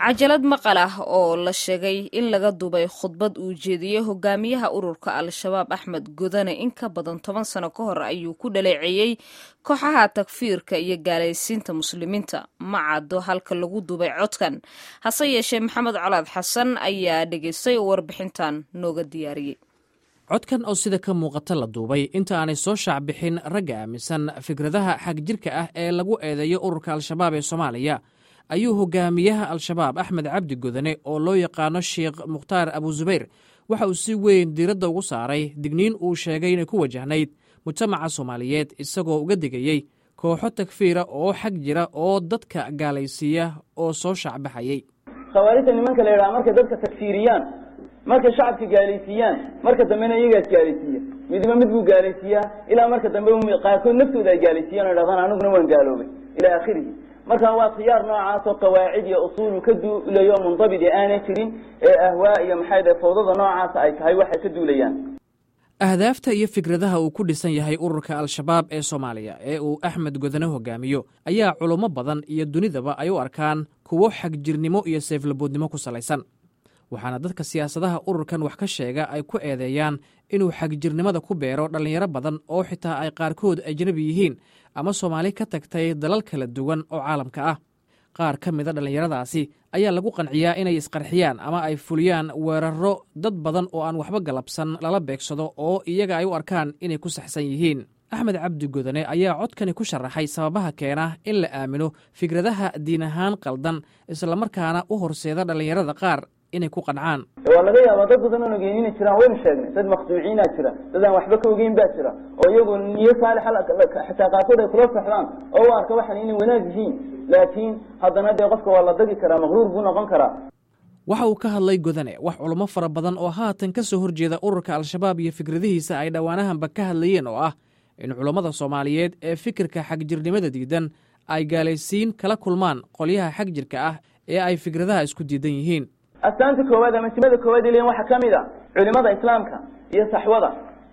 cajalad maqal ah oo la sheegay in laga dubay khudbad uu jeediyey hogaamiyaha ururka al-shabaab axmed godane in ka badan toban sano ka hor ayuu ku dhaleeceeyey kooxaha takfiirka iyo gaalaysiinta muslimiinta ma caddo halka lagu dubay codkan hase yeeshee maxamed colaad xasan ayaa dhegaystay oo warbixintan nooga diyaariyey codkan oo sida ka muuqata la duubay inta aanay soo shaacbixin ragga aaminsan fikradaha xagjirka ah ee lagu eedeeyo ururka al-shabaab ee soomaaliya ayuu hogaamiyaha al-shabaab axmed cabdi godane oo loo yaqaano sheikh mukhtaar abuzubayr waxa uu si weyn diiradda ugu saaray digniin uu sheegay inay ku wajahnayd mujtamaca soomaaliyeed isagoo uga digayey kooxo takfiira oo xag jira oo dadka gaalaysiiya oo soo shaacbaxayey khawaarijta nimanka la yidhaha markay dadka takfiiriyaan markay shacabka gaalaysiiyaan marka dambena iyagaas gaalaysiiya midba mid buu gaalaysiiyaa ilaa marka dambe qaarkood naftooda ay gaalaysiiyan o dhahdaan aniguna waan gaaloobay ilaa akhirihi marka waa khiyaar noocaas oo qawaacid iyo usuulu ka duulayo mundabidi aanay jirin ee ahwaa iyo maxay dhahe fawdada noocaasa ay tahay waxay ka duulayaan ahdaafta iyo fikradaha uu ku dhisan yahay ururka al-shabaab ee soomaaliya ee uu axmed godane hogaamiyo ayaa culummo badan iyo dunidaba ay u arkaan kuwo xagjirnimo iyo seeflaboodnimo ku salaysan waxaana dadka siyaasadaha ururkan wax ka sheega ay ku eedeeyaan inuu xagjirnimada ku beero dhallinyaro badan oo xitaa ay qaarkood ajnabi yihiin ama soomaali ka tagtay dalal kala duwan oo caalamka ah qaar ka mida dhallinyaradaasi ayaa lagu qanciyaa inay isqarxiyaan ama ay fuliyaan weerarro dad badan oo aan waxba galabsan lala beegsado oo iyaga ay u arkaan inay ku saxsan yihiin axmed cabdi godane ayaa codkani ku sharaxay sababaha keena in la aamino fikradaha diin ahaan qaldan islamarkaana u horseeda dhallinyarada qaar inay ku qancaan waa laga yaabaa dad badan oon ogeynina jiraan waynu sheegnay dad makhduuciina jira dad aan waxba ka ogeyn baa jira oo iyagu niyo saalixa xitaa qaarkood ay kula saxdaan oo u arka waxan inay wanaag yihiin laakiin haddana dee qofka waa la dagi karaa maqruur buu noqon karaa waxa uu ka hadlay godane wax culummo fara badan oo haatan ka soo horjeeda ururka al-shabaab iyo fikradihiisa ay dhowaanahanba ka hadlayeen oo ah in culummada soomaaliyeed ee fikirka xagjirnimada diidan ay gaalaysiin kala kulmaan qolyaha xagjirka ah ee ay fikradaha isku diidan yihiin astaanta koowaad ama simada koowaad iln waxaa ka mid a culimada islaamka iyo saxwada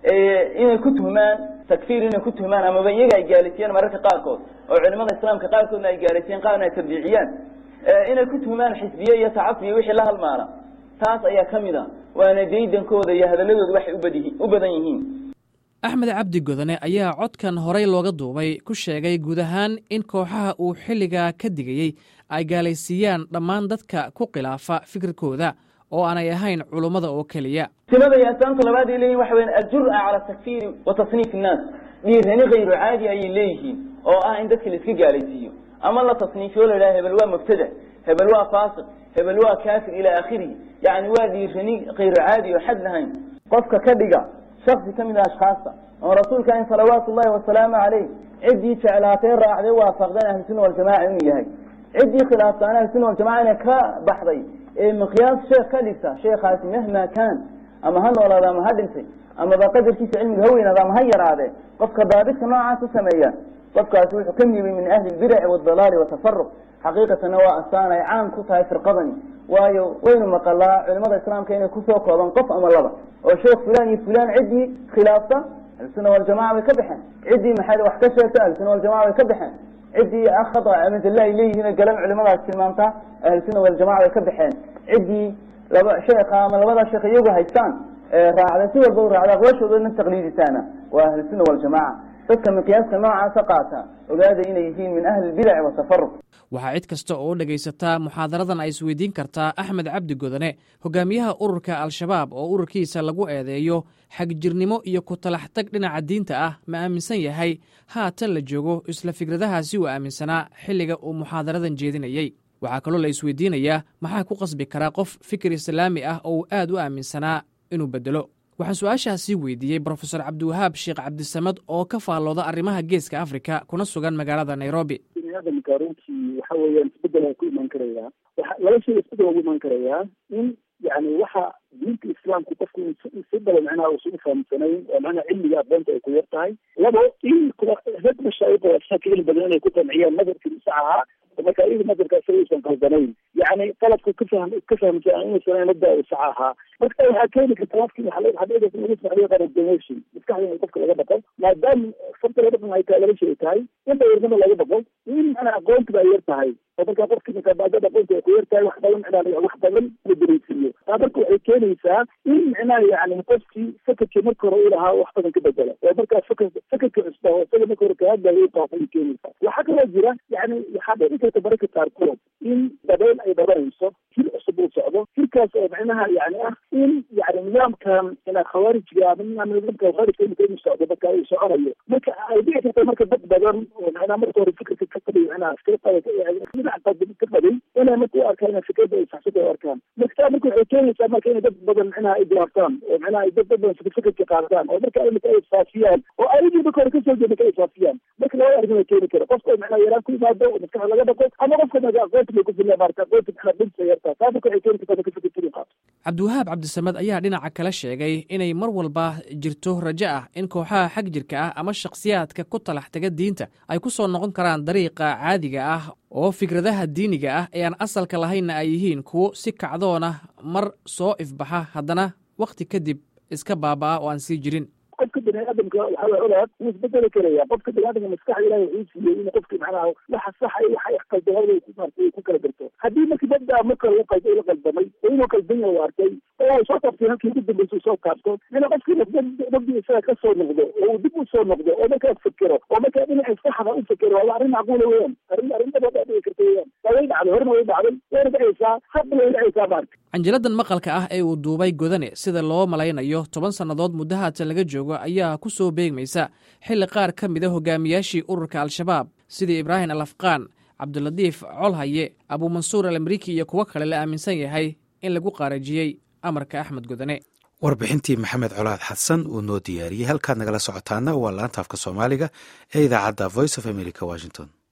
inay ku tuhmaan takfiir inay ku tuhmaan amaba iyaga ay gaalaysiiyaan mararka qaarkood oo culimada islaamka qaarkoodna ay gaalaysiiyaan qaarna ay tabdiiciyaan inay ku tuhmaan xisbiye iyo tacafiyo wixii la halmaala taas ayaa ka mid a waana daydankooda iyo hadaladooda waxay ubadi u badan yihiin axmed cabdi godane ayaa codkan horey looga duubay ku sheegay guud ahaan in kooxaha uu xilligaa ka digayey ay gaalaysiiyaan dhammaan dadka ku khilaafa fikirkooda oo aanay ahayn culummada oo keliya simada iyo astaanta labaad ay leeyihin waxa weya aljur'a cala takfiiri wa tasniif innaas dhiirani kayru caadi ayay leeyihiin oo ah in dadka la iska gaalaysiiyo ama la tasniifiyo la idhaha hebel waa mubtadac hebel waa faasiq hebel waa kaafir ilaa akhirihi yacni waa dhiirani kayru caadi oo xad lahayn qofka ka dhiga shaksi ka mid a ashkaasta oo rasuulka in salawaatu ullahi wasalaamu caleyh ciddii jeclaatay raacday waafaqdan ahlusunna waljamaca inuu yahay ciddii khilaaftaan ahlusunna waljamaca inay ka baxday ee miqyaas sheekh ka dhigta sheekhaasi mahma kaan ama ha noolaada ama ha dhintay amaba qadarkiisa cilmiga ha weynaada ama ha yaraadee qofka daabidka noocaas u sameeya qofkaasi wuxuu ka yimi min ahli lbidaci waaldalaali watafaruq xaqiiqatana waa astaan ay caan ku tahay firqadani waayo waynu maqalaa culimada islaamka inay kusoo kooban qof ama laba oo sheekh fulan iyo fulan ciddii khilaafta ahlusunna waljamaca bay ka baxeen ciddii maxay wax ka sheegta ahlusunna waljamaca bay ka baxeen ciddii khata ama zalla ay leeyihiin galan culimadaas tilmaamtaa ahlusunna waljamaca bay ka baxeen ciddii laba sheekha ama labada sheekh iyagu haystaan raacda si walba u raacda aqwaashoodana taqliidisaana waa ahlusunna waljamaca dadka miqyaaska noocaasa qaata ogaada inay yihiin min ahli lbidaci watafaruq waxaa cid kasta oo dhegaysataa muxaadaradan ay isweydiin kartaa axmed cabdi godane hogaamiyaha ururka al-shabaab oo ururkiisa lagu eedeeyo xagjirnimo iyo ku talax tag dhinaca diinta ah ma aaminsan yahay haatan la joogo isla fikradahaasi uu aaminsanaa xilliga uu muxaadaradan jeedinayey waxaa kaloo la isweydiinayaa maxaa ku qasbi karaa qof fikir islaami ah oo uu aad u aaminsanaa inuu bedelo waxaan su-aashaasii weydiiyey brofesor cabdiwahaab sheekh cabdisamad oo ka faallooda arrimaha geeska afrika kuna sugan magaalada nairobi biniaadamka runtii waxa weeyaan isbedel waa ku imaan karayaa laba shay isbedel waa ku imaan karayaa in yani waxa diinta islaamku qofku si balo macnaha uusan ufahamsanayn oo macnaha cilmiga aqoonta ay ku yar tahay labo in rag mashaayiq oo asxaabka cilmi badan inay ku qanciyaan nadarkii sax ahaa marka iyada nadarka isaga uusan qaldanayn yani qaladku ka fahm ka fahamsan inuusan nada uu sax ahaa marka waxaa keeni karta wafki waxaa lagu saxday qaran donation maskaxda in qofka laga dhaqo maadaama sabta laga dhaqan ay tahay laba shay tahay in dawirnimo laga dhaqo in macnaha aqoontiba ay yar tahay oo markaa qofkii markaa baadada aqoonta ay ku yartahay wax badan micnaha wax badan la dareysiiyo taa marka waxay keenaysaa in micnaha yani qofkii fakarkii marka hore u lahaa wax badan ka bedela oo markaa fakar fakarka cusba oo isaga marka hore kahadlaya u qaafay keenaysaa waxaa kaloo jira yani waxaa dhici karta mararka qaarkood in dabeel ay dhabanayso hir cusub uu socdo hirkaas oo micnaha yani ah in yani nidaamkan ina khawaarijga ama nidaamka khawaarijka imika inuu socdo marka uu soconayo marka ay dhici karta marka dad badan oo micnaha marka hore fikirka ka qabay micnaha dhinac ka qabay inay marka u arkaan in fikirda ay saxsada u arkaan marka taa marka waxay keenaysaa marka inay dad badan micnaha ay diyaartaan oo micnaha ay dad badan fikirka qaataan oo marka imika ay faafiyaan oo ayagii marka hore kasoo jeeda ka ay faafiyaan marka laba arrin ay keeni kara qofka micnaha yaraan ku yimaado oo maskaxda laga dhaqo ama qofka marka aqoonta bay ku filaya marka aqoonta micnaha dhintay yartaa taa marka waxay keeni kartaa marka fikirkii qaato cabdiwahaab cabdisamed ayaa dhinaca kale sheegay inay mar walba jirto rajo ah in kooxaha xag jirka ah ama shakhsiyaadka ku talax taga diinta ay ku soo noqon karaan dariiqa caadiga ah oo fikradaha diiniga ah ee aan asalka lahaynna ay yihiin kuwo si kacdoona mar soo ifbaxa haddana wakhti kadib iska baaba'a oo aan sii jirin qofka bini aadamka waxaa colaad wuu isbedeli karaya qofka bini aadamka maskaxda ilahi wuxuu siiyey in qofki macnaha waxa saxa iyo waxa iqaldamada maartay ku kala garto haddii marki dadda marka lagu qaldo la qaldamay oo inuu qaldan yahay arkay oo uu soo taabtay halkii ugu dambaysa uu soo taabto ina qofkii rabbi isaga ka soo noqdo oo uu dib u soo noqdo oo markaa fikiro oo markaa dhinaca saxda u fikiro waa arrin macquula weeyaan arrin arrin dabada dhici karta weeyaan waa way dhacday horena way dhacday wayna dhacaysaa hadda way dhacaysaa maarka canjiladan maqalka ah ee uu duubay godane sida loo malaynayo toban sannadood muddo haatan laga joogo ayaa ku soo beegmaysa xilli qaar ka mida hogaamiyaashii ururka al-shabaab sidii ibraahim al afqaan cabdilatiif colhaye abuumansuur al amriiki iyo kuwo kale la aaminsan yahay in lagu qaarajiyey amarka axmed godane warbixintii maxamed colaad xasan uu noo diyaariyey halkaad nagala socotaana waa laanta afka soomaaliga ee idaacadda voice of america washington